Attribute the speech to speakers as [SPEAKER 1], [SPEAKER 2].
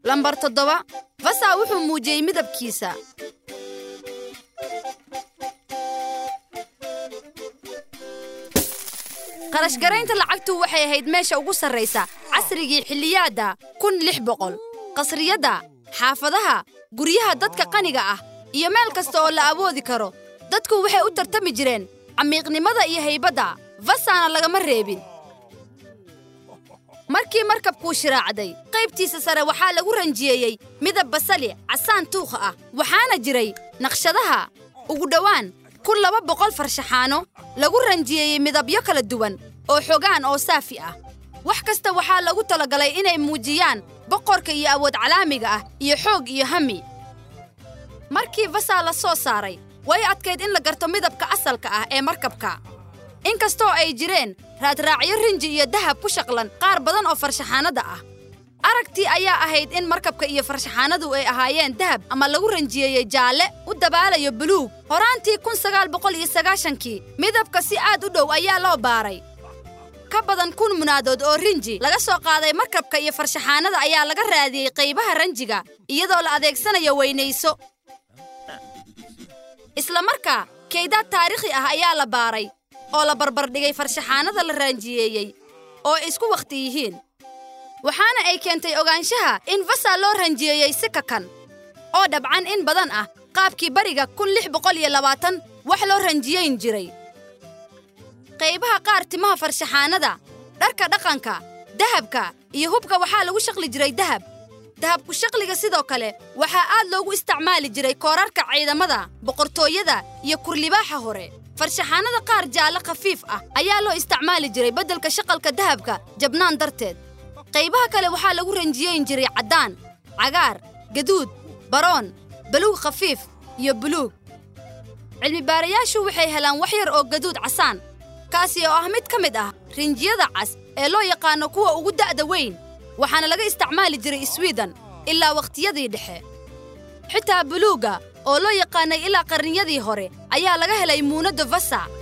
[SPEAKER 1] lambar toddoba vasa wuxuu muujiyey midabkiisa qarashgaraynta lacagtu waxay ahayd meesha ugu sarraysa casrigii xilliyaadda kun lix boqol qasriyadda xaafadaha guryaha dadka qaniga ah iyo meel kasta oo la awoodi karo dadku waxay u tartami jireen camiiqnimada iyo haybadda vasana lagama reebin markii markabkuu shiraacday qaybtiisa sare waxaa lagu ranjiyeeyey midab basali casaan tuukha ah waxaana jiray naqshadaha ugu dhowaan kun laba boqol farshaxaano lagu ranjiyeeyey midabyo kala duwan oo xogaan oo saafi ah wax kasta waxaa lagu talagalay inay muujiyaan boqorka iyo awood calaamiga ah iyo xoog iyo hami markii vasaa la soo saaray way adkayd in la garto midabka asalka ah ee markabka inkastoo ay jireen raadraacyo rinji iyo dahab ku shaqlan qaar badan oo farshaxaanada ah aragtii ayaa ahayd in markabka iyo farshaxaanadu ay ahaayeen dahab ama lagu ranjiyeeyey jaalle u dabaalayo buluug horaantii kun sagaal boqol iyo sagaashankii midabka si aad u dhow ayaa loo baaray ka badan kun munaadood oo rinji laga soo qaaday markabka iyo farshaxaanada ayaa laga raadiyey qaybaha ranjiga iyadoo la adeegsanayo weynayso isla markaa kaydaad taariikhi ah ayaa la baaray oo la barbardhigay farshaxaanada la raanjiyeeyey oo ay isku wakhti yihiin waxaana ay keentay ogaanshaha in vasa loo ranjiyeeyey si kakan oo dhabcan in badan ah qaabkii bariga kun lix boqol iyo labaatan wax loo ranjiyeyn jiray qaybaha qaar timaha farshaxaanada dharka dhaqanka dahabka iyo hubka waxaa lagu shaqli jiray dahab dahabku shaqliga sidoo kale waxaa aad loogu isticmaali jiray koorarka ciidamada boqortooyada iyo kurlibaaxa hore farshaxaanada qaar jaalle khafiif ah ayaa loo isticmaali jiray beddelka shaqalka dahabka jabnaan darteed qaybaha kale waxaa lagu ranjiyeyn jiray caddaan cagaar gaduud baroon baluug khafiif iyo buluug cilmibaarayaashu waxay helaan wax yar oo gaduud casaan kaasi oo ah mid ka mid ah rinjiyada cas ee loo yaqaano kuwa ugu da'da weyn waxaana laga isticmaali jiray swiden ilaa wakhtiyadii dhexe xitaa buluugga oo loo yaqaanay ilaa qarniyadii hore ayaa laga helay muunadda vasa